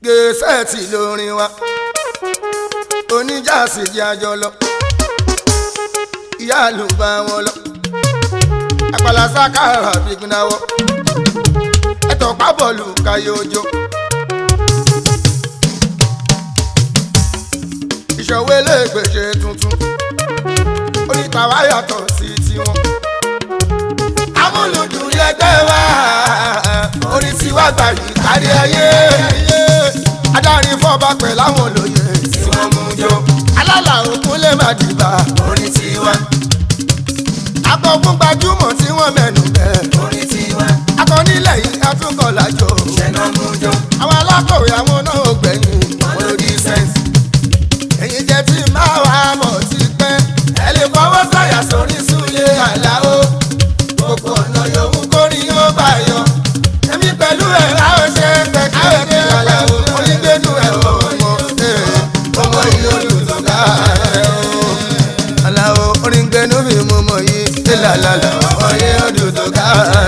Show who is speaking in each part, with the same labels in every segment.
Speaker 1: gẹ̀ẹ́sẹ̀tì lórin wa oníjàsí jẹ́ àjọ lọ ìyá ló bá wọn lọ àpàlà sákàrà bìgbìnàwọ ẹtọ pábọọlù káyọ ojó ìṣòwò eléègbèsè tuntun onítàwá yàtọ̀ sí tiwọn amúlùdùn lẹgbẹ́ wa orin tiwa gbàyè kárí ayé adarí fọba pẹ̀ láwọn olóye tí wọ́n mú jọ alálà òkun lè má dìbà orin tiwa akọ̀kún gbajúmọ̀ tí wọ́n mẹ́nu bẹ̀
Speaker 2: orin tiwa
Speaker 1: akọ̀nílẹ̀ yìí atúnkọ̀ lájọ
Speaker 2: ṣẹ̀nà mú jọ
Speaker 1: àwọn alákọ̀wé àwọn náà ò gbẹ̀yìn
Speaker 2: wọn ló di sẹ́ǹsì.
Speaker 1: èyí jẹ́ tí máa wà á mọ̀ ti pẹ́ ẹ lè fọwọ́ sọ̀yà sórí súlé àláó gbogbo ọ̀nà yòówù kórìí yóò bá yọ èmi pẹ̀lú ẹ̀ láwọn ṣe pẹ̀ káwé kí àláó onígbẹ́nu ẹ̀ ọmọ ọmọ yìí olùdókà ẹ̀ o àláó onígbẹ́nu mi mú mọ̀ yìí ìlàlàlà ọmọ yìí olùdókà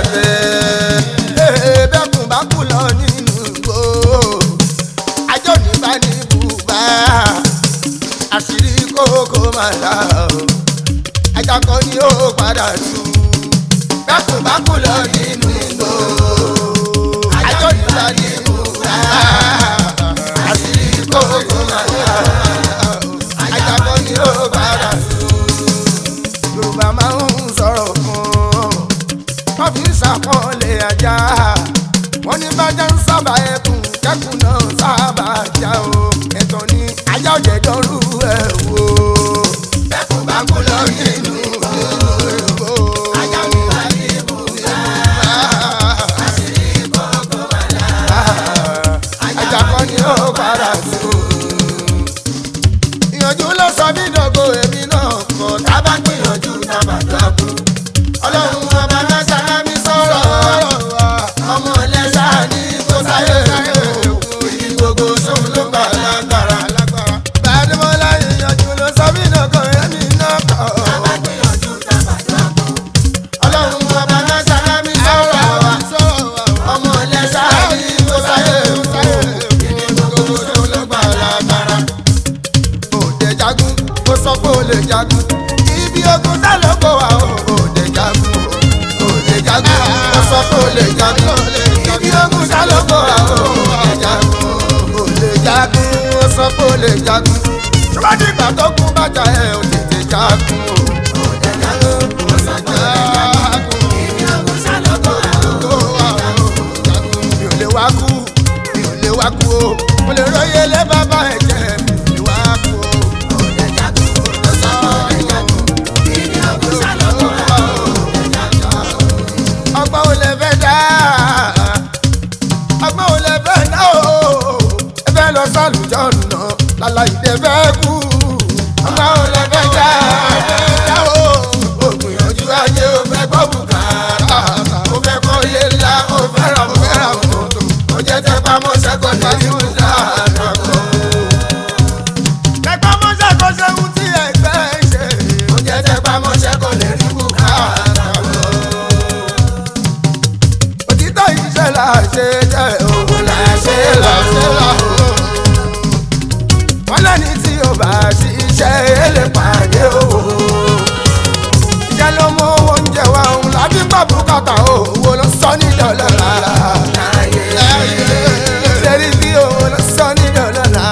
Speaker 1: ẹ̀ bẹ́kùn bá kú lọ nínú igbó ajọ́ nígbà ní bùbá àṣírí kókó máa dà o ajakọ ni ó padà tú bákùbákù lọ nínú igbó ajọ́ nígbà ní bùbá àṣírí kókó máa dà o ajakọ ni ó padà tú. yorùbá máa ń sọ̀rọ̀ kan wọ́n fi ń ṣàpọ́nlé ajá wọ́n ní bájá ń sábà ẹkùn kẹ́kùn náà sábà já o ẹ̀tọ́ ni ajá òjẹ̀ dọ́rù ẹ̀ wò. bẹ́kùn bá kú lọ nínú ìbò. ajá mi wà ní ibùdó. àṣírí kọ̀ọ̀kan wà lára. ajá kan ni ó padà tó. ìyànjú ló sọ mí dọ̀gọ̀ èmi náà kọ̀ tábà gbìyànjú tábà dọ̀gọ̀. ọlọ́run ọba náà sálámí sọ̀rọ̀ ọmọ ẹlẹ́sà ní kó sáyé ìdí gbogbo sóun ló gbà lágbára. Bàdémọ́lá ìyànjú ló sọ mí dọ̀gọ̀ èmi náà kọ̀. ọlọ́run ọba náà sálámí sọ̀rọ̀ ọmọ ẹlẹ́sà ní kó sáyé ìdí gbogbo sóun ló gbà lágbára òde jagun ó sọ pé ó lè jagun ibi ogun tá ló kó wa ó òde jagun òde jagun ó sọ pé ó lè jagun ibi ogun tá ló kó wa ó òde jagun òde jagun ó sọ pé ó lè jagun ṣùgbọ́n ìgbà tó kú bàjá ẹ̀ ò tètè jagun o òde jagun ó sọ pé ó lè jagun ibi ogun tá ló kó wa ó òde jagun mi ò lè wá kú mi ò lè wá kú o mo lè róye lé bàbá ẹ̀jẹ̀ mi ò lè wá kú o. òde jagun ó sọ pé ó lè jagun ibi ogun tá ló kó wa ó òde jagun. ọgbọ́n ò lè fẹ́ dá ọgbọ́n ò lè fẹ́ dá o ẹ fẹ́ lọ sálùjọ́ nà láláì dé fẹ́ kú ọgbọ́n ò lè fẹ́ dá dá o ògbìyànjú ayé o fẹ́ gbọ́ bùkátà o fẹ́ kọ́ ilé ńlá o fẹ́ ra o fẹ́ ra mọ́tò o jẹ́ tẹ́ pamọ́ sẹ́kọ̀ọ́ ní ìlú dáadáa tẹpá mọ́ṣẹ́ kó ṣeun tí ẹgbẹ́ ń ṣe. ó jẹ́ tẹpá mọ́ṣẹ́ kó lè rí bùkátà lọ. òtítọ́ iṣẹ́ là ṣe jẹ́ òun là ṣe là ṣe là. wọ́n lẹ́ni tí ó bá ṣiṣẹ́ èlé pàdé owó. iṣẹ́ ló mú oúnjẹ wa òun lábí gbọ́ bùkátà owó ló sọ ní dọ́lọ́lá. ṣe rí bí owó ló sọ ní dọ́lọ́lá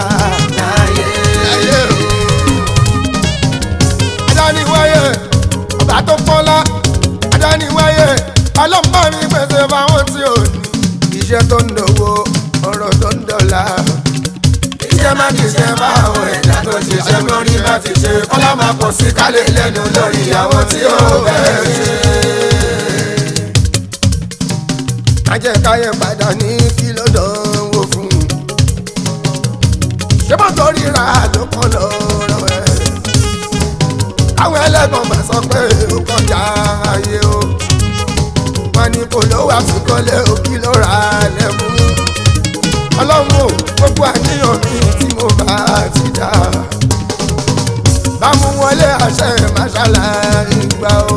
Speaker 1: adániwáyé ọba tó pọ́nlá adániwáyé ọlọ́mọ mi pèsè fáwọn tí ò ní iṣẹ́ tó ń dòwó ọ̀rọ̀ tó ń dọ̀la iṣẹ́ má ti ṣe fáwọn ẹ̀dá tó ṣiṣẹ́ lórí bá ti ṣe kọ́lá máa pọ̀ sí kálẹ̀ lẹ́nu lórí àwọn tí ó bẹ̀rẹ̀ ṣe. ajẹ́káyé padà ní kí ló dánwò fún un ṣé mọ́tò ríra ló kọ́ lọ́rọ̀ ẹ̀ àwọn ẹlẹ́gbọ̀n máa sọ pé ó kọjá ayé o wọn ní kò lówó àfikọ́lé òkì ló ra lẹ́mú ọlọ́run ò gbogbo àníyàn mi tí mo bá ti dá bámu wọlé àṣẹ máṣálá ìgbà o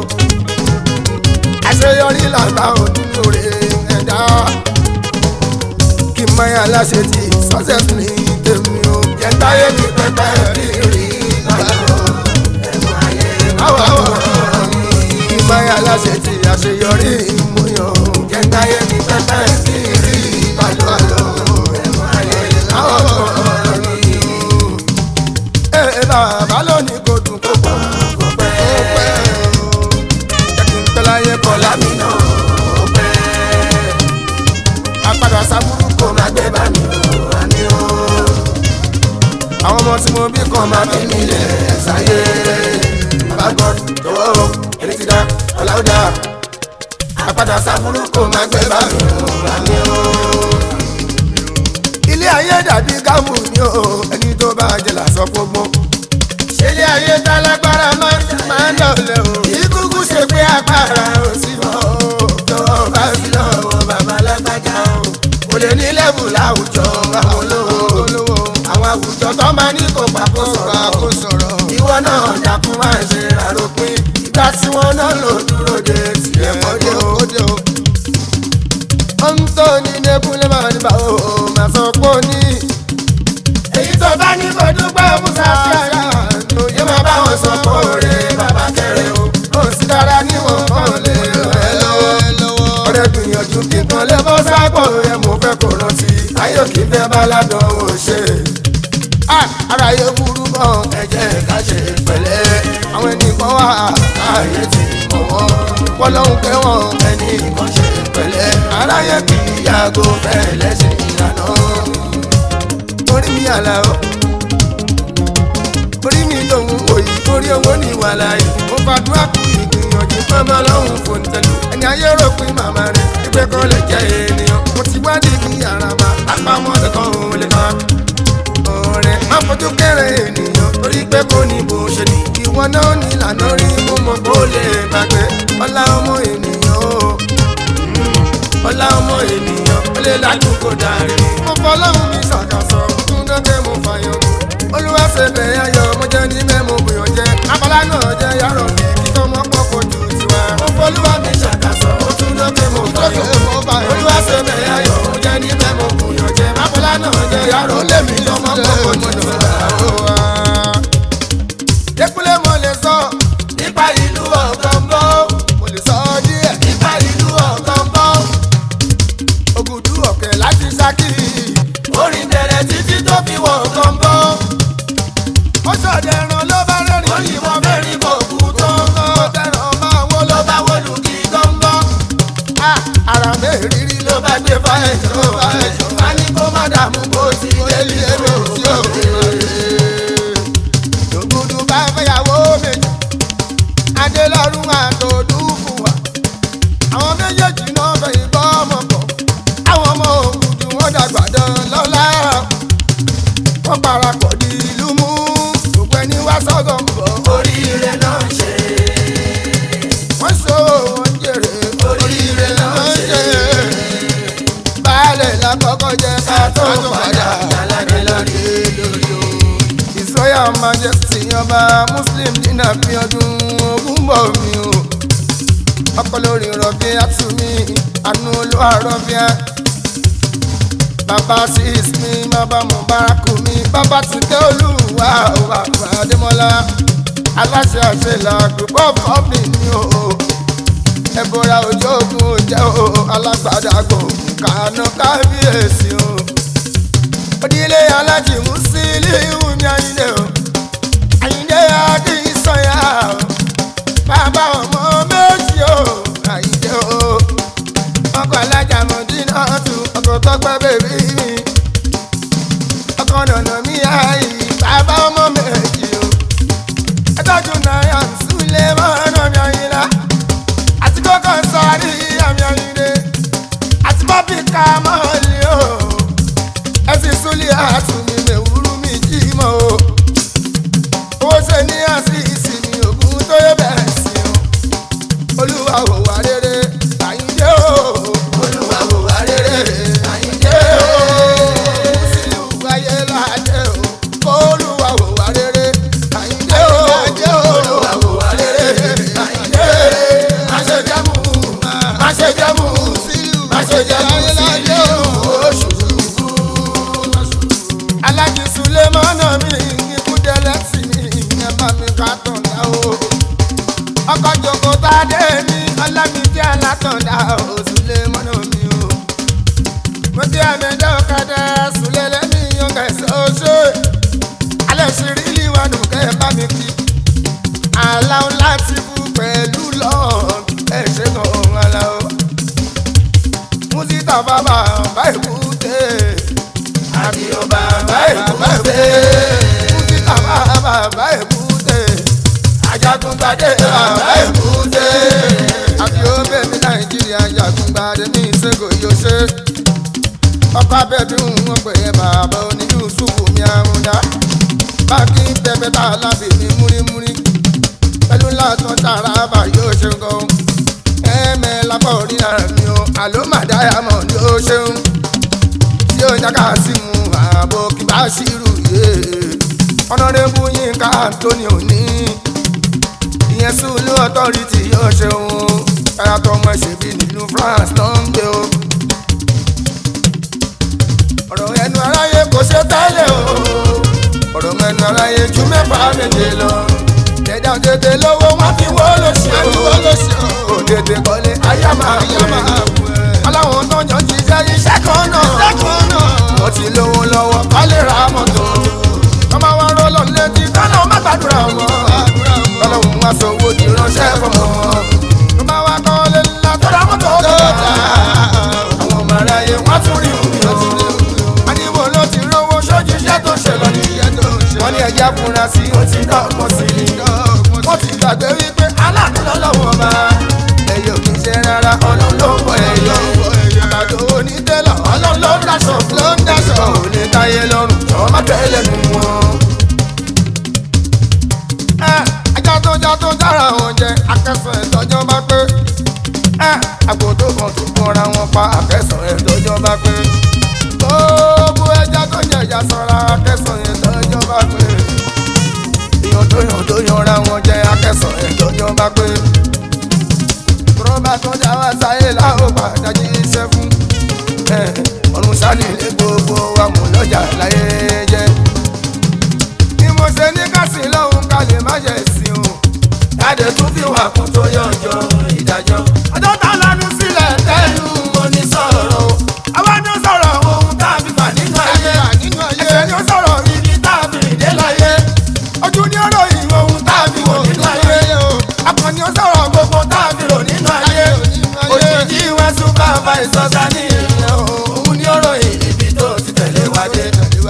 Speaker 1: àṣeyọrí làgbà ò nínú rẹ̀ ẹ̀dá kí ìmọ̀yà aláṣẹ ti success ní tèmi o.
Speaker 2: Jẹ́ntáyé mi pẹ́pẹ́ rírì báyọ̀ ẹ̀mú ayé
Speaker 1: àwọ̀ àwọ̀ ìmọ̀yà aláṣẹ ti àṣeyọrí ìmúyàn o.
Speaker 2: Jẹ́ntáyé mi pẹ́pẹ́ rírì báyọ̀ ẹ̀mú ayé
Speaker 1: àwọ̀ ẹ̀ bàbá lónìí kò dùn kó pọ̀
Speaker 2: kò pẹ́
Speaker 1: ó pẹ́ o. jẹ́ kí n pẹ́ láyé kọ́ lámì
Speaker 2: lámìnà ó pẹ́
Speaker 1: apádà sábúrú kò
Speaker 2: kó má gbé bá mi ò wá ní o.
Speaker 1: àwọn ọmọ tí mo bí kan máa fi mí lẹ̀ ṣáyé. bàbá god jọ̀wọ́ o èmi ti dá ọ̀làwùdà apádà sábúrú kò máa gbé bá mi ò wá ní o. ilé ayé dàbí gámù ni o ẹni tó bá jẹ làásọ gbogbo. ṣé ilé ayé tálágbára máa ń máa ń dọ̀lẹ́ o. ìkúkú ṣe pé agbára ò sí mọ́ o. jọ̀wọ́ bá sí lọ́wọ́ bàbá lágbájá o. kò lè ní lẹ́bù láwùjọ àwọn olówó. àwọn àwùjọ tó máa ní kó pàkó sọ̀rọ̀. ìwọ náà dákun máa ṣe àròpin. ìgbà tí wọn náà lò dúró de tiẹ̀ mọ́dé o. ó ń tó ní nẹ́kúnlé máa ní báwo máa sọ pé ó ní. èyí tó bá ní kó dúpẹ́ musa sí ara yóò máa bá wọn sọ pé òre bàbá kẹrẹ o. ó sì dára níwọ̀n kan lè rẹ̀ lọ́wọ́. ọ̀rẹ́ gbìyànjú kíkan lè bọ́ sápò ẹ̀ mo fẹ́ kó rántí. ayé òkè fẹ́ bá ládùn ó ṣe. ara yóò burú bọ̀ ẹ̀jẹ̀ ká ṣe pẹ̀lẹ́. àwọn ẹnìkan wà láàyè tí mọ̀ wọ́n. wọ́n lọ́hùn pé wọ́n ẹnì kan ṣe pẹ̀lẹ́. aráyé kì í yàgò fẹ́ lẹ́sìn ìlànà. orí mi àlà o orí mi lòun òyì orí owó ní wàhálà yìí. mo fàdúrà kú ìgbìyànjú mọ́mọ́ lọ́hùn fún tẹ̀lé. ẹni ayé rò pé màmá rẹ̀ ìgbẹ́ kan lè jẹ́ ènìyàn. mo ti wádìí ní yàrá ma àpamọ́ ẹ̀kọ́ òun lè kàn ọ̀rẹ́ má fojú kéré ènìyàn torí pé kò ní bó ṣe ní. ìwọ náà ní ìlànà rí mo mọ̀ kó lè gbàgbé ọlá ọmọ ènìyàn o. ọlá ọmọ ènìyàn ó lè lájú kó darí. mo fọlọ́run mi ṣàkàṣọ tún dọ́kẹ́ mo fàyàn mú. olúwa ṣe bẹ̀rẹ̀ ayọ̀ mo jẹ́ ní mẹ́mo bùyàn jẹ́. abala náà jẹ́ yàrá mi kí tọmọ pọ̀ kó ju tiwa. mo fọlúwa mi ṣàkàṣọ tún dọ́kẹ́ mo fàyàn mú. olúwa ṣe bẹ̀rẹ̀ ayọ̀ mo jẹ́ ní mẹ́mo bùyàn jẹ́. abala náà jẹ́ yàrá mi tọmọ pọ̀ kó ju tiwa. Dẹ́kunlé mo lè sọ nípa ìlú ọ̀gánbọ́. Mo lè sọ díẹ̀ nípa ìlú ọ̀gánbọ́. Ògùdù ọ̀kẹ́ láti Ṣakí. Orin bẹ̀rẹ̀ títí tó fi wọ̀ ọ̀gánbọ́. Ó ṣọ̀dẹ̀ ẹran ló bá rẹ́rìn. Ó yìnbọn mẹ́rin kò kú tó ń gán. Ó tẹ̀ràn máa wó ló bá wọlú kí gánbọ́. Ara mẹ́rìírí ló bá gbé fáyẹ̀jọ́ ló bá ẹ̀jọ̀. Má ní kó má dààmú bó ti délé ẹ̀rọ tí ó ògùdù bá fẹ́yàwó méjì adélọ́rùn àtòdú fún wa àwọn méjèèjì náà fẹ́ ìbọn ọmọ pọ̀ àwọn ọmọ ògùdù wọn dàgbà dán lọ́la wọ́n parapọ̀ di ìlú mú gbogbo ẹni wá sọ́gọ̀ ń bọ̀
Speaker 2: Oríire náà ń ṣe
Speaker 1: wọ́n so wọ́n jèrè
Speaker 2: oríire náà ń ṣe
Speaker 1: baálẹ̀ lákọ́kọ́ jẹ́ ká tó
Speaker 2: tó
Speaker 1: padà
Speaker 2: padà yálàdé lórí.
Speaker 1: ìsọyà majesty ọba muslim nínú àfihàn ogun bọ̀ mí o ọkọ lórí rọ̀bì àtúmí àánú olúwa rọ̀bì á bàbá sis mi bàbá mubaraku mi bàbá tìkẹ́ olúwa òwà àdèmọ́lá aláṣẹ àṣẹlá group of company ni o ẹ̀bùrà òjò ogun jẹ́ o alágbádá gbòògùn kàánú kábíyèsí o onílé alájì Musiliu mi àyìnlé o àyìnlé adé ìsọyà o bàbá ọmọ méjì o àyìnlé o ọkọ alájà mọdínà tún ọkọ tọgbẹ bèbí mi ọkọ nànà mi àyè bàbá ọmọ méjì o ẹtọ́jú náírà súlẹ̀ mọ́nà mi àyìnlá àti kókó sáré àmì àyìnlé àti bọ́bí ká mọ́ọ̀lì o ẹsìn súlẹ̀ àtúnmí mẹ́wúrú mi jí mọ́ o. owó ṣe ní àṣìṣì mi ògùn tó yẹ bẹ́ẹ̀ sí o. olúwa ò wá rere àyíndé o. olúwa ò wá rere àyíndé o. sílùú ayé ládé o. olúwa ò wá rere àyíndé o. olúwa ò wá rere àyíndé. má ṣe jẹ́mu má ṣe jẹ́mu má ṣe jẹ́mu sílùú oṣù látọ̀dá òsùlé mọ́nà mi o. mo ti àmẹ́dá ọ̀kadà sùlẹ̀ lẹ́mí yọ̀ǹgà ẹ̀sọ́ oṣù. alẹ́ ṣe rí ìwádùn kẹ́ ẹ bá mi kí. aláwọ̀ láti fún pẹ̀lú lọ́ọ̀ ẹ̀ ṣe kàn án aláwọ̀. mùsítà bàbá bá èkúté. àbíyọ̀ bàbá èkúté. mùsítà bàbá bá èkúté. ajagungbadé bàbá èkúté. àbíyọ̀ bẹ̀mí nàìjíríà ajagungbadé ní ìṣègùn yóò ṣe. ọkọ̀ abẹ́bí ń wọ́n pè é bàbá oní yusufu mi àrùn dá. báńkì tẹ́fẹ́ tá a lábì mí múrímúrí. pẹ̀lú látọ̀ tààrà bá yóò ṣe gan. ẹ̀ẹ́mẹ́ lápá orí ara mi o àló màdáyà mọ̀ ní ó ṣeun. tí ó jáká sí mu ààbò kí bá ṣírù yé. ọ̀nàdébù yínká tóní òní. ìyẹn sùúlù ọ̀tọ́rìtì yóò ṣeun. káyà tó ọmọ ẹ̀ṣẹ̀ bí nílùú France ló ń gbé o. ọ̀rọ̀ ẹnu aráyé kò ṣe tẹ́lẹ̀ o. ọ̀rọ̀ ẹnu aráyé ju mẹ́fà méje lọ. jẹjẹ tètè lówó wọn fi wó lóṣù o. òtètè kọ́lé ayé máa wù ẹ́. aláwọn tó yàn jíjẹ́ iṣẹ́ kan náà. wọ́n ti lówó lọ́wọ́ kọ́lé ra mọ́tò. ọmọ wa rọ́lọ́ létí kọ́lọ́ má gbàdúrà wọn. kọ́lọ́hún wá sọ̀wọ́ di ránṣẹ́ fọmọ wọn. ọmọ wa kọ́lé ńlá tó ra mọ́tò tó dà. àwọn ọmọ aráyé wọ́n tún rí omi ọtún àníwò ló ti rówó sójú iṣẹ́ tó ṣe lọ ní wọ́n ní ẹja fúnra sí ó ti dọ́gbọ́n sí i wọ́n ti gbàgbé wípé aláàánú lọ́lọ́wọ́ bá ẹ̀yẹ ò kì í ṣe rárá ọlọ́run ló ń bọ̀ ẹ̀yẹ àgbàdo onítẹ̀lọ̀ ọlọ́run ló ń daṣọ ló ń daṣọ ò lè táyé lọ́rùn jọ má tẹ́lẹ̀ nù wọn. ẹ ajá tó já tó jára wọn jẹ akẹ́sàn ẹ̀tọ́jọ́ bá pé ẹ àgbò tó kàn tó kọ́ra wọn pa akẹ́sàn ẹ̀tọ́jọ́ bá pé gbogbo ẹja tó jẹ ìyá sọra akẹ́sàn ẹ̀tọ́jọ́ bá pé èèyàn tó yàn tó yanra wọn jẹ akẹ́sàn ẹ̀tọ́jọ́ bá pé rọ́bà tó dá wá sáyé láwọn padà jí iṣẹ́ fún ọ̀run sálì lé gbogbo wa mú lọ́jà láyé jẹ́ ni mo ṣe ní kásì lọ́hùn ká lè má ṣe sí o jáde tún fi wà kún tó yànjọ ìdájọ́ ọjọ́ tá a lanu sílẹ̀ tẹ́lu onísọ̀rọ̀ o àwa ni ó sọ̀rọ̀ ohun tá a fi fà nínú ayé ẹsẹ̀ ni ó sọ̀rọ̀ ibi tá a fi rìn dé láyé ojú ni ó ròyìn ohun tá a fi wò nínú ayé akàn ni ó sọ̀rọ̀ gbogbo tá a fi rò nínú ayé òjijì wá súpà bá ìsọ̀sá ní ìrìn òun ni ó ròyìn ibi tó ti tẹ̀lé wájé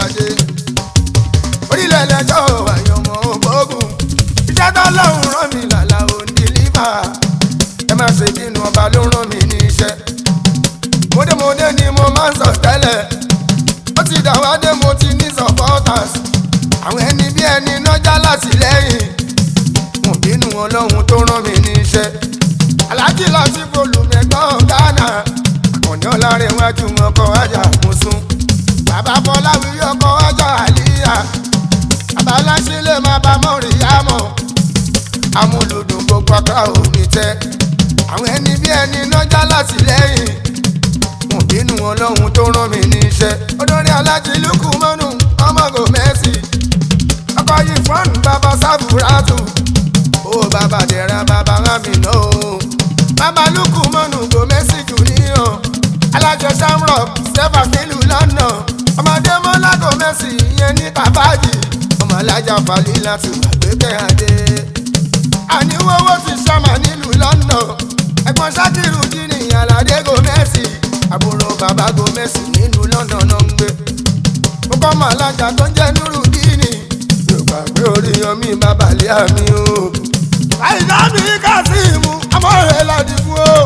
Speaker 1: orílẹ̀ ẹlẹ́jọ́ àyànmọ́ ògbógun iṣẹ́ tó lọ́hùn rán mi làlà òní lífà ẹ má ṣe bínú ọba ló rán mi ní iṣẹ́ mọdémọdé ni mo máa ń sọ tẹ́lẹ̀ ó ti dàwádé mo ti ní supporters àwọn ẹni bí ẹni nájà látìlẹ́yìn mo bínú ọlọ́run tó rán mi ní iṣẹ́ aláàjì láti folùmẹ̀gbọ́n Ghana àkànní ọ̀làrẹ̀wájú ọkọ̀ ajá mùsùn bàbá fọláwí ọkọ̀ ajá àlíyà abaláṣílẹ̀ máa bá mọ́rì yámọ̀ amúlùdùn gbogbo akra òní tẹ́ àwọn ẹni bí ẹni nájà látìlẹ́yìn mo bínú ọlọ́run tó rán mi níṣẹ́ olórí alájí lukú mọ́nù ọmọgò mẹ́sì ọkọ̀ yìí fọ́ọ̀nù bàbá sábùràtù ó bàbá dẹ̀ra bàbá rámìnà o bàbá lukú mọ́nù gò mẹ́sì jù níyàn alájọ shamrock sefa nílùú lọ́nà ọmọdé mọ́lá gò mẹ́sì ìyẹn ní kàbájì ọmọ alájà falila ti wà gbẹ́kẹ̀ adé àníwọ́wọ́ ti sàmà nílùú lọ́nà ẹ̀gbọ́n sákìrù dínì aládé gò mẹ́sì àbúrò bàbá gomesi nínú london náà ń gbé ó kọ́ mọ̀ alájà tó ń jẹ́ nírú díìnì yóò gbàgbé orí yanmi bàbá lé àmì o. àìsàn mi kásìmù ọmọ rẹ̀ ládì fún o.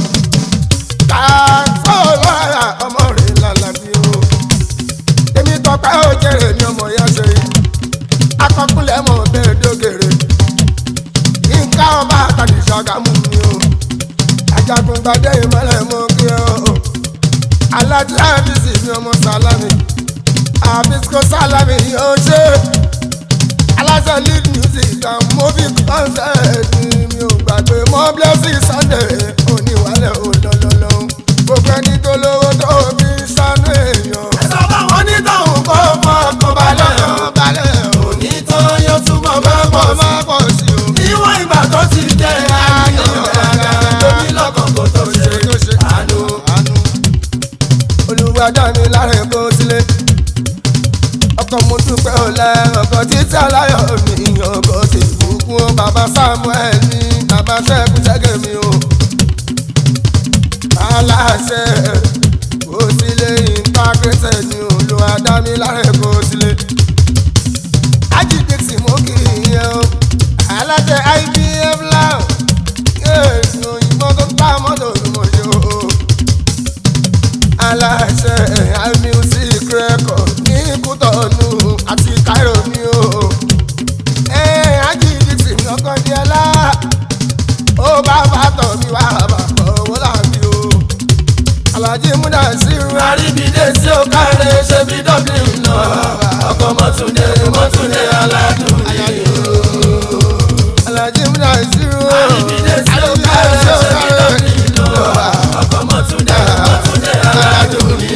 Speaker 1: kàṣọ lọ́ra ọmọ rẹ̀ lálàbí o. èmi tọpẹ́ ò jẹ́rẹ̀ mi ọmọ ya ṣe yìí. akọkúnlẹ̀ mọ̀ bẹ́ẹ̀ dógèrè. nǹkan ọba àtàkì ṣàgámù mi o. ajagun gbadé ìmọ̀lẹ̀ mọ́ kí o alájí àbísí mi ọmọ sálámì àbísíkò sálámì yóò ṣe aláṣẹ lead music and movie concert mi ò gbàgbé mọ blessing sunday oníwàlẹ̀ olólóló gbogbo ẹni tó lówó tó fi ṣàánú èèyàn. ẹ̀sọ́ báwọn onítọ̀hún kó fọkàn balẹ̀ òní tó yóò túbọ̀ máa pọ̀ sí o. níwọ̀n ìgbà tó ti jẹ́ àyàn gàgà lórí lọ́kàn kò tó ṣe ọ̀la ọkọ̀ títí aláyọ̀ mi ọkọ̀ tí ìbùkún ó bàbá samuel ní bàbá ṣẹ́gun ṣẹ́gẹ̀ mi o. aláṣẹ kò sílé ìntàgẹ́sẹ̀ ní olùwà dámi láre kò sílé. ajídé tí mo kì í yẹn o aláṣẹ ibf láò òyìnbó tó bá mọ́tò mọ̀ ṣe o. aláṣẹ imusic record ní kútọ́nù àti cairo ni o. ajídé tí mi ọkọ di ẹlá ó bá bàtọ̀ mi wá bàbọ̀ owó làbí o. alájí múdà sí irun
Speaker 2: àríbídé tí ó káre ṣe bí dublin náà ọkọ̀ mọ́túndé mọ́túndé aládùn ní
Speaker 1: alájí múdà sí irun
Speaker 2: àríbídé tí ó káre ṣe bí dublin náà ọkọ̀ mọ́túndé mọ́túndé aládùn ní.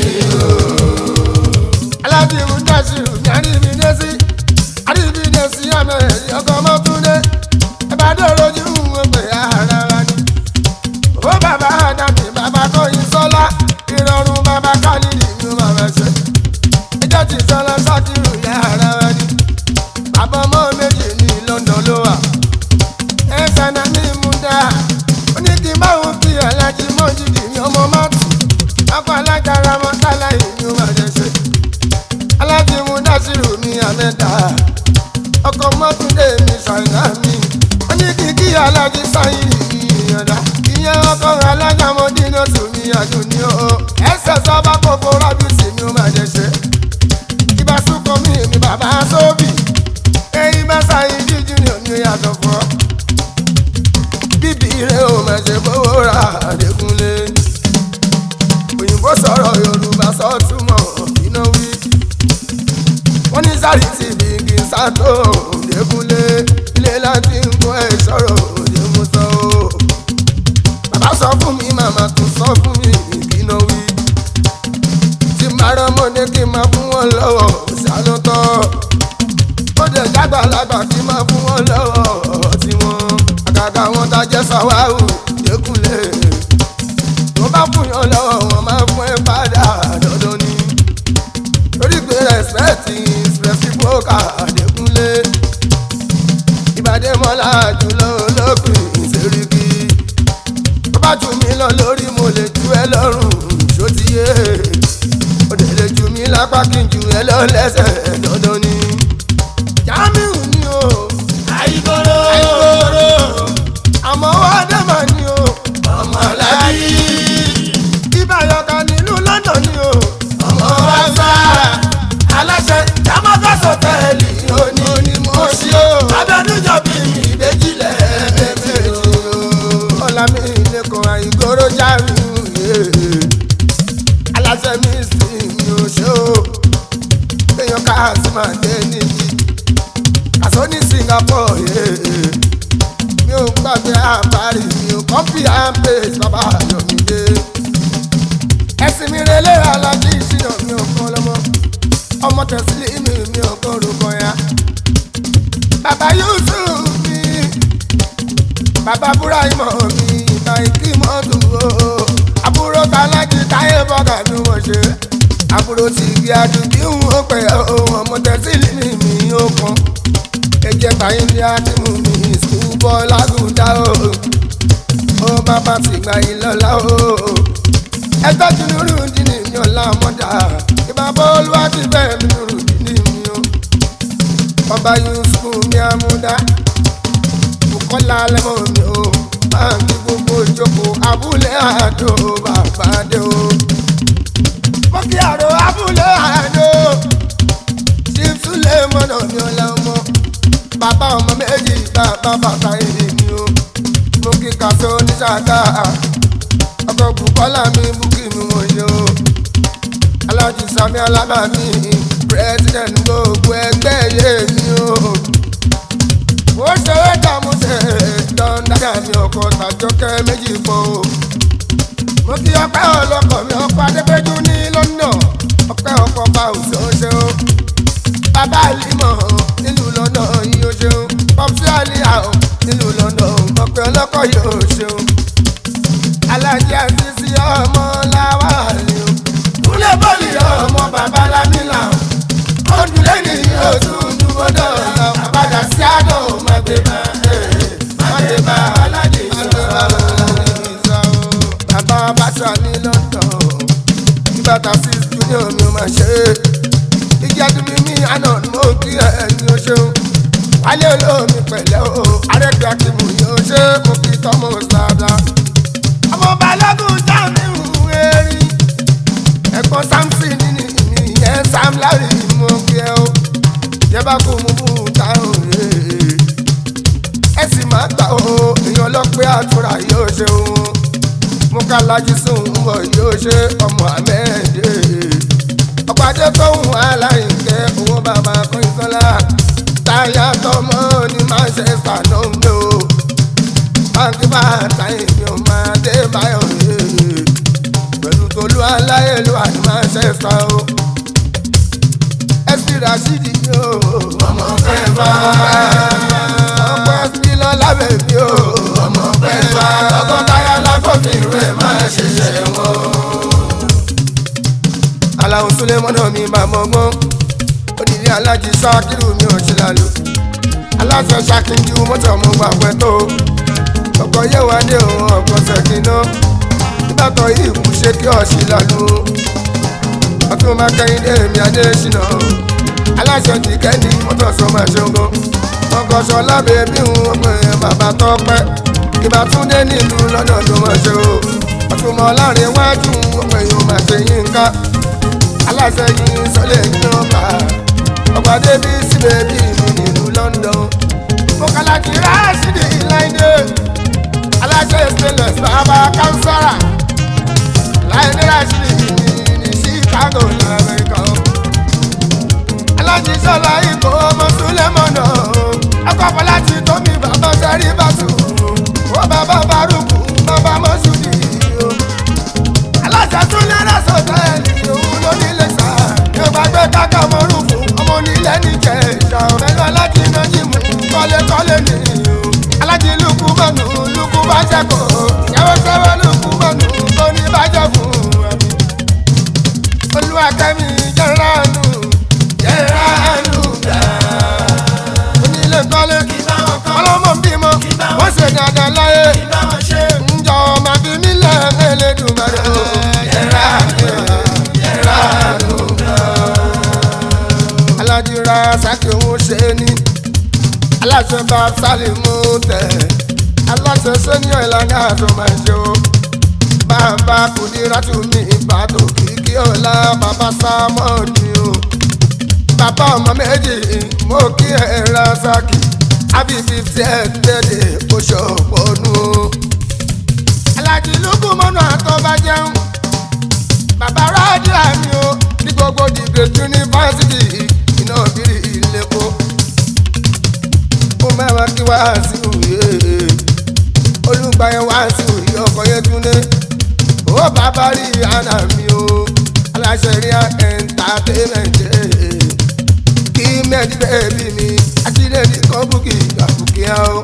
Speaker 1: alájí múdà sí irun ní àríbídé sí àríbídé sí àmì ọkọ̀ mọ́túndé ẹ bá dé lójú wọn pé ara wa ni. ó bàbá àdàbí bàbá kọ́yìn sọ́lá ìrọ̀rùn bàbá kálídì ni ó máa ṣe. ẹjọ́ ti sọ́lá sákìrù yá ara wa ni. bàbá ọmọ méjì ní London ló wà. ẹ sànà ní múdà ó ní kí n bá òun kí alájí mọ́jìdì ní ọmọ mọ́tò. akọ alágbára mọ́tàlá yìí ni ó máa ṣe. alájí múdà sírù ní àmẹ́ta ọkọ̀ mọ́túndé mi ṣàìná mi ó ní kí kí alájí sáyìn ìyànda ìyẹn ọkọ̀ alájàmọ́dé náà tún mi àjò ní o ẹsẹ̀ sábà kókó rábìsì mi ó máa jẹ ṣe ibà súnkọ mi mi bàbá sóbì ẹyin bá sáyìn jíjú ni òní yàtọ̀ fọ́ bíbí rẹ̀ ò máa ṣe fowó ra àdékúnlé òyìnbó sọ̀rọ̀ yorùbá sọ́túmọ̀ iná wí wọ́n ní sáré ti bí kí n sátó òdekúnlé ilé láti ń kó ẹ̀ sọ̀rọ̀ òde mú sọ o. bàbá sọ fún mi màmá tún sọ fún mi ìkíná wí. tí màrán mọ́dé kí n máa fún wọn lọ́wọ́ ṣàlùtọ́. ó dẹ̀ jágbàlagbà kí n máa fún wọn lọ́wọ́ tí wọ́n. àgàgà wọn ta jẹ́ sàwáhù òdekúnlé. tó bá fún yàn lọ́wọ́ wọn máa fún ẹ padà dandan ni torí pé respect is reciprocal àdékúnlé ìbàdí mọ́lá jùlọ olókùn ìṣèríkì tó bá jù mí lọ lórí mo lè ju ẹ lọ́rùn ṣótiyé ó dẹ̀ lè jù mí lápá kí n jù ẹ lọ lẹ́sẹ̀ dandan ni. Jamiu ni o
Speaker 2: àyíkóró
Speaker 1: àìkóró àmọ́ wá dẹ́mà ni o
Speaker 2: ọmọ aláàbí
Speaker 1: ìbàyọ̀ká nílùú London ni o
Speaker 2: ọmọ wáṣà aláṣẹ jámọ́tà sọtẹ́ẹ̀lì òní
Speaker 1: òní mo ṣí o.
Speaker 2: abẹnújọ bí ìbejìlẹ̀ ẹ̀ẹ́dẹ́gbẹ̀rẹ̀
Speaker 1: ọ̀làmì lẹ́kọ̀ọ́ àìgòrò jáàmù aláṣẹ mi sì mi ò ṣe o èèyàn káàsì máa dé níyì àṣọ ní Singapore mi ò gbàgbé àbárí mi ò kọ́pì àmpèsì bàbá Ayọ̀mídé ẹ̀sìn mi relé alájí ìṣìnà mi ò kọ́ lọ́mọ ọmọ tẹ̀sílì mi mi ò kọ́ orúkọ ya bàbá Yusuf mi bàbá burahima mi ìgbà ìkí mọ́tò o àbúrò tàlájì táyé bọ́gà ni mo ṣe àbúrò tí igi àdùbí ń wò pé ohun ọmọ tẹ̀sílì mi mi ó kan ẹ̀jẹ̀ tàyé ní àdìmú mi sùn bọ́ lágùdá o ó bàbá ti gba ìlọ́lá o ẹjọ́ tí nínú dínì mi ò lá mọ́dà ìbábọ́ olúwa ti bẹ́ẹ̀ mi nínú dínì mi o ọba Yusuf mi àmúdá kọ́lá lẹ́mọ̀ mi o máa ń kí gbogbo ìjókòó abúlé àdó bàbá dé o. mo kí àrò abúlé àdó tí súlẹ̀ mọ́nà mi ò la ọmọ bàbá ọmọ méjì bàbá bàbá èdè mi o. mo kí kàṣọ oníṣàgá ọkọ̀ bùkọ́lá mi bùkì mi wọ̀ ṣe o. alájú sami alábàámi president gbogbo ẹgbẹ́ yé mi o ó ṣe é dààmú ṣe dọ́ńdàdà mi ọkọ̀ tàjọkẹ́ méjì pọ̀ o. mo kí ọpẹ́ ọlọ́kọ̀ mi ọkọ̀ adépẹ́jú ní London ọpẹ́ ọkọ̀ bá òṣè ó ṣe o. bàbá àlìmọ̀ nílùú London yìí ó ṣe o. pọ́pùsì àlìyà o nílùú London ọpẹ́ ọlọ́kọ̀ yìí ó ṣe o. alájí àṣìṣe ọmọ làwà ni o. kúlẹ̀ bọ́ọ̀lì ọmọ bàbá lámìlà ó dúlé ní oṣù nánà ni mo kí ẹ̀yin o ṣeun wálé olómi pẹ̀lẹ́ o arẹ́gbẹ́ akímù yóò ṣe mo kí tọ́mọ sáadá. ọmọ balógun jamiu erin ẹ̀gbọ́n samson ní ìyẹn sam larry mo kí ẹ o yẹ bá kó mu fún táwọn rèé ẹ sì máa gbà ó èèyàn ọlọ́pẹ́ àtúrà yóò ṣe òun mú ká lajú sùn bọ̀ yóò ṣe ọmọ àmẹ́ẹ̀dẹ́ ọ̀pàdé tóun aláìnkẹ́ owó bàbá kọ́ńtọ́lá táyà tọmọ ní manchester ló ń lò báńkì bá táyì mi ò máa dé báyọ̀ rèé pẹ̀lú tolú aláyélúwà ní manchester o ẹsì rasidi yóò
Speaker 2: ọmọ fẹ́fà
Speaker 1: ọmọ ẹsì lọ lábẹ́ mi o
Speaker 2: ọmọ fẹ́fà tọkọtaya lákòfin rẹ̀ máa ṣiṣẹ́ wọn.
Speaker 1: aláwọ̀ sulemọ́nà mi máa mọ gbọ́n onílé alájí sákìrù mi ò ṣe lálù aláṣẹ ṣàkíńjú mọ́tò mo gbà pẹ́ tó ọkọ̀ yẹ̀ wá dé òun ọkọ̀ ṣèkínná nígbàtọ̀ yìí kù ṣe kí ọ̀ṣì lálù ọtún máa kẹ́yìn dé èmi adé ṣìnà aláṣẹ ti kẹ́ni mọ́tò sọ máa ṣogo ọkọ̀ sọ lábẹ́ bí òun ọgbẹ́ bàbá tọ́pẹ́ ìbá tún dé nílùú lọ́nà tó máa ṣe o ọtún mọ́ láàrin iwájú ọgbẹ́ yóò máa ṣe yín ká aláṣẹ yìí sọlẹ̀ yín ọba ọba débi síbẹ̀ bí mi nílùú London mo kàlà kí ráṣídì láìdé aláṣẹ stainless bàbá kánsárà láìdé ráṣídì ní Chicago lamẹ́ríkà alájí sọlá ikọ̀ ọmọ Sulemọ̀nà ọkọ̀ fọláṣí tómi bàbá sẹ́rí bàtù ó bàbá Bárùkù bàbá mọ́ṣúdì o aláṣẹ tún lẹ́rẹ́ sọ̀tẹ́ẹ̀lì òun ló nílé sá yóò bá gbé kákà mọ́rùn fún ọmọ onílẹ̀ níjẹ̀ ìjà pẹ̀lú alájí nájí mú kọ́lékọ́lé nìyí o alájí lukú bọ̀nù lukú bá jẹ́kọ̀ ìyàwó sẹ́wọ́ lukú bọ̀nù tó ní bàjẹ́ fún ẹ̀mí olúwakẹ́mi jẹ́ránù jẹ́ránù dá onílé kọ́lé ọlọ́mọ bímọ wọ́n ṣe dáadáa láyé ǹjọ́ máa fi mí lẹ́ẹ̀mẹ́ lẹ́dùnmáre o jẹ́ránù jẹ́ránù dá aládìrá sákì òun ṣe ní aláṣẹ bá sálímù tẹ̀ aláṣẹ sẹ́niọ̀ ìlànà àtọ́ máa ṣe o bàbá kùdírátù mi ìbàdàn kìkì ọ̀la bàbá sámọ́ọ̀nì o bàbá ọmọ méjì mo kí ẹ ra sákì àbí fífi ẹ tẹ́lẹ̀ oṣù ọ̀pọ̀nù o. alájí lùkù mọ́nà àtọ́bá jẹun bàbá rádìá mi o ní gbogbo dìgbè yunifásitì iná bírí ìlẹ́kọ̀ọ́ ó mẹ́wàá kí wá sí òye olùgbàyẹn wá sí òye ọkọ̀ yẹn túnde ó bàbá rí àná mi o aláṣẹ rí entertainment kí mẹ́ẹ̀dí bẹ́ẹ̀bí mi àtìlẹ́ ní kọ́bùkì àbùkì á o.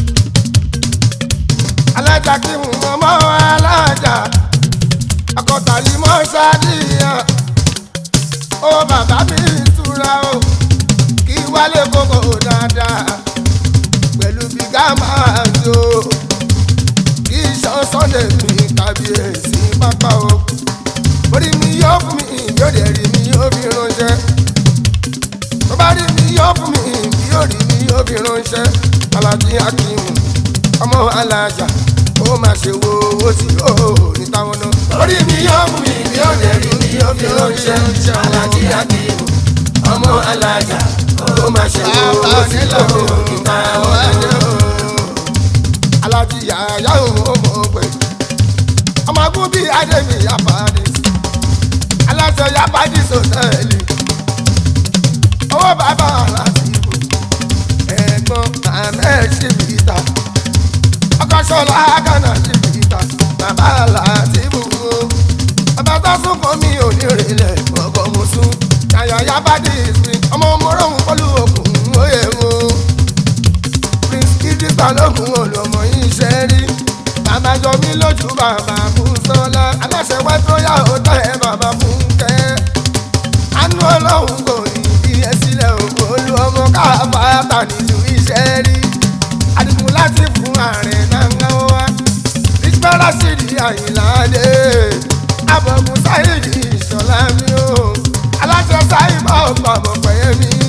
Speaker 1: alájà kí n mọ alájà akọ̀tàlí mọ́ sádìyà ó bàbá mi túra o kí wálé kókó dáadáa pẹ̀lú bígá máa jó kí iṣan sunday mi kábíyèsí pápá o orí mi yóò fún mi yóò dẹ̀ rí mi yóò fi ránṣẹ́ tó bá rí mi yóò fún mi yóò rí mi yóò fi ránṣẹ́ alájí akíwù ọmọ alájà ó máa ṣe wo owó tí ó ní táwọn náà.
Speaker 2: orí mi yóò mú mi bí ó lè rí mi yóò fi ránṣẹ́ alájí akíwù ọmọ alájà ó máa ṣe owó tí ó ní táwọn náà.
Speaker 1: alájí yàyà òun ó mọ̀ pé ọmọ agún bíi adébí yapadi aláṣẹ yapadi sọtẹ́ẹ̀lì owó bàbá aláṣẹ ìbò ẹ̀gbọ́n ahmed ṣìbìtà ọkọ̀ ṣọlá gánà ṣìbìtà bàbá aláṣẹ ìbò bàbá tó sún kọ́ mi ò ní rìnlẹ̀ ọkọ̀ mọ̀sún yàyà yapadi ìsìn ọmọ mọ́rọ̀hún pẹ̀lú òkun òye wọn prince idrisa lókun olùmọ yìí ṣe rí bàbá jọ mí lójú bàbá fún sọlá aláṣẹ wá tó yà ó tẹ ẹ bàbá fún kẹ anú ọlọ́run kò ní bí ẹ sílẹ̀ òkú olú ọmọ káfáàtà nílùú iṣẹ́ rí adigun láti fún ààrẹ náà ń wá ìṣẹ́lá sí di àyìnláde abọ̀gùn sáyẹ̀dì ìṣọ̀lá mi o aláṣẹ sáyẹ̀ bá ọ̀pọ̀ àbọ̀pẹ̀yẹ mi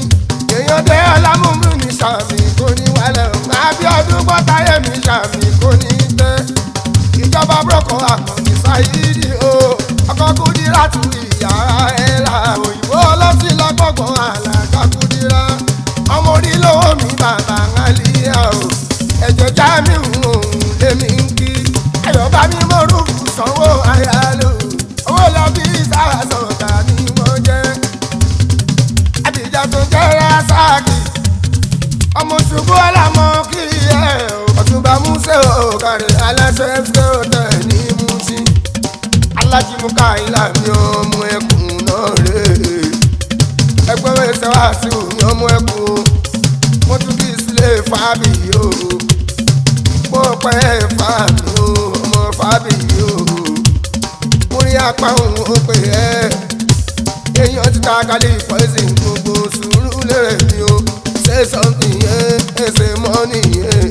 Speaker 1: ṣàyídì o ọkọ̀ kúdírà tù ìyàrá ẹ̀ là òyìnbó ọlọ́sìn lọ́gbọ̀gbọ̀n àlàkà kúdírà ọmọ orí lọ́wọ́ mi bàbá àlìyá o ẹ̀jẹ̀ já mi hùn lèmi ń kí ayọ̀ bá mi mọ̀rùkù sanwó ayálò owó lọ bí sáà sọ̀tà ni mo jẹ́ àbíjà tó jẹ́ rásáàkì ọmọ ṣubú ọlámọ kí ẹ ọtúnba múṣẹ òkàrẹ aláṣẹ ẹgbẹ ọtẹ ní múṣí alájìmúkà ilà mi ọmọ ẹkùn náà rè ẹgbẹ́ ẹsẹ̀ wá sí omi ọmọ ẹkùn mo tún kí sílé fábì o mo pẹ́ fábì o ọmọ fábì o mo rí apá òun ó pè ẹ́ èèyàn ti ta kálí poison gbogbo sùúrù lérè mi o say something yẹn ẹ ṣe money yẹn.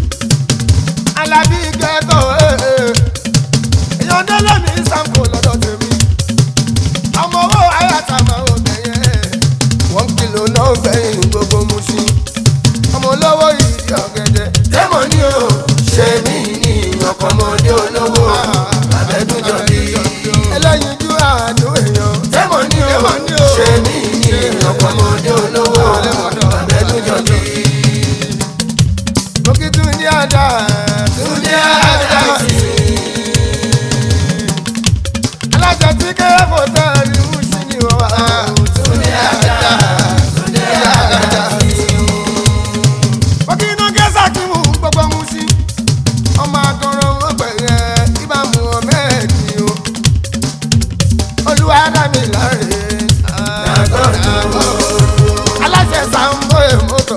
Speaker 1: alábí gẹ́tọ̀ èèyàn délé mi sanko lọ́dọ̀ tèmi ọmọ owó ayáta máa ń bẹ̀ yẹn wọ́n kìlọ̀ náà gbẹ̀yìn gbogbo muṣi ọmọ olówó ìdí ọ̀gẹ̀dẹ̀
Speaker 2: tẹ́mọ̀ ní o ṣe mí ní ọkọ̀mọdé olówó abẹ́dúnjọ bí.
Speaker 1: ẹlẹ́yinjú àánú èèyàn
Speaker 2: tẹ́mọ̀ ní o ṣe mí ní ọkọ̀mọdé olówó abẹ́dúnjọ bí.
Speaker 1: mo kí tún ní àdá
Speaker 2: túndé àdáṣe
Speaker 1: alájà tí kéré kò tẹ́ ẹ̀rí muṣi ni wọ́n wá.
Speaker 2: túndé àdá túndé àdáṣe.
Speaker 1: Bọ́kí iná gẹ́sà kí mú gbogbo mú sí. Ọmọ akọrọ wọn pẹ̀lẹ́ ìbámu ọmọ ẹ̀dì o. Olúwa dá mi láre. Aláṣẹ Sambo èmọ́tò.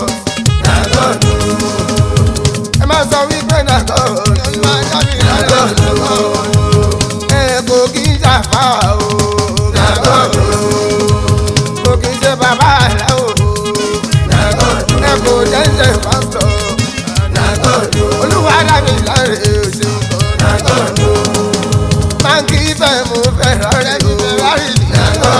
Speaker 1: Ẹ máa sọ wípé nàgọ́ olúwa dá mi láre. Ẹ kò kí ń ṣàfà o. Kò kí ń ṣe bàbá àlàó. Ẹ kò jẹ́jẹ́ pásítọ̀. Olúwa dá mi láre òṣèlú kan. Báńkì fẹ́ mo fẹ́ rárẹ̀ mi fẹ́ rárẹ̀ nìyàwó.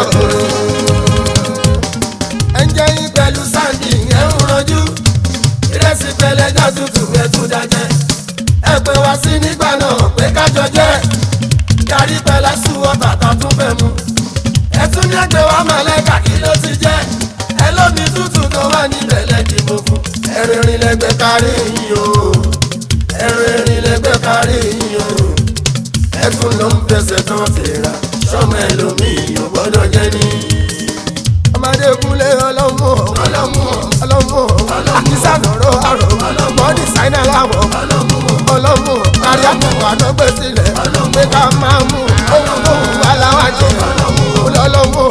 Speaker 1: Ẹ̀jẹ̀ yín pẹ̀lú
Speaker 2: pẹ̀lú sáǹdì yẹn ń rọjú ìrẹsì pẹlẹjà tútù ẹtú dájẹ́ ẹ pé wá sí nígbà náà pé kájọ jẹ́ kárí pẹlẹ sùwọ́ bàtà tún fẹ́ mu ẹtún ní ẹgbẹ́ wa mọ̀lẹ́kà kí ló ti jẹ́ ẹ lómi tútù tó wà níbẹ̀ lẹ́dìbò fún ẹ̀rìn ìrìn lẹ́gbẹ́ kárí yín o ẹ̀rìn ìrìn lẹ́gbẹ́ kárí yín o ẹtún ló ń fẹsẹ̀ tán tèrà sọmọ ẹlòmíì ò gbọ́dọ̀ jẹ́ ní.
Speaker 1: ọmọdé kúnlé ọlọ́mú ọlọ́mú ọlọ́mú àkísànàró àrò ọmọ dìsáínà láwọ̀ ọlọ́mú kárí àpòpọ̀ àdọ́gbé sílẹ̀ pé ká máa mú ohun tó wù wá láwájẹ ọlọ́mú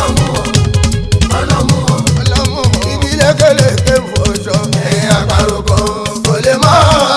Speaker 1: ọlọ́mú ìdílé kélékè fòṣọ ẹ̀yìn àparò kan kò lè mọ́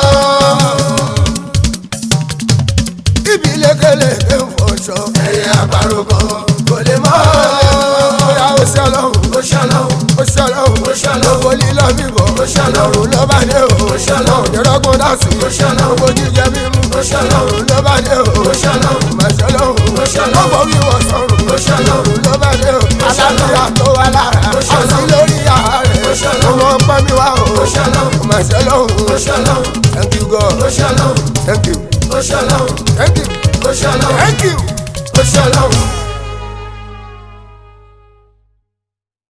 Speaker 1: ìbílẹ̀ kélékè fòṣọ ẹ̀yìn àparò kan kò lè mọ́ bóyá ó ṣe ọlọ́run
Speaker 2: ó ṣọlọ́hún
Speaker 1: ó ṣe ọlọ́run
Speaker 2: ó ṣọlọ́hún
Speaker 1: owó lílọ bíbọ̀
Speaker 2: ó ṣọlọ́hún
Speaker 1: ọ̀run ló bá dé o
Speaker 2: ó ṣọlọ́hún
Speaker 1: ìrọ́gbọ́n dásì
Speaker 2: ó ṣọlọ́hún
Speaker 1: owó jíjẹ mímú
Speaker 2: ó ṣọlọ́hún
Speaker 1: ọ̀run ló bá dé o
Speaker 2: ó ṣọlọ́hún
Speaker 1: màṣọlọ́hún
Speaker 2: ó ṣọlọ́hún
Speaker 1: ọkọ̀ wíwọ̀ sọ̀rùn
Speaker 2: ó ṣọlọ́hún
Speaker 1: ọ̀run ló bá dé o alábíyá tó wà lára
Speaker 2: ó ṣọlọ́hún
Speaker 1: ọ̀sìn lórí ààrẹ
Speaker 2: ó ṣọlọ́hún
Speaker 1: ọmọ pẹ́ mi wá o
Speaker 2: ó ṣọlọ́hún
Speaker 1: màṣọlọ́hún
Speaker 2: ó ṣọlọ́hún
Speaker 1: thank you God
Speaker 2: ó ṣọlọ́hún
Speaker 1: thank you
Speaker 2: ó ṣọlọ́hún
Speaker 1: thank you
Speaker 2: ó ṣọlọ́hún
Speaker 1: thank you.
Speaker 2: ó ṣọlọ́hún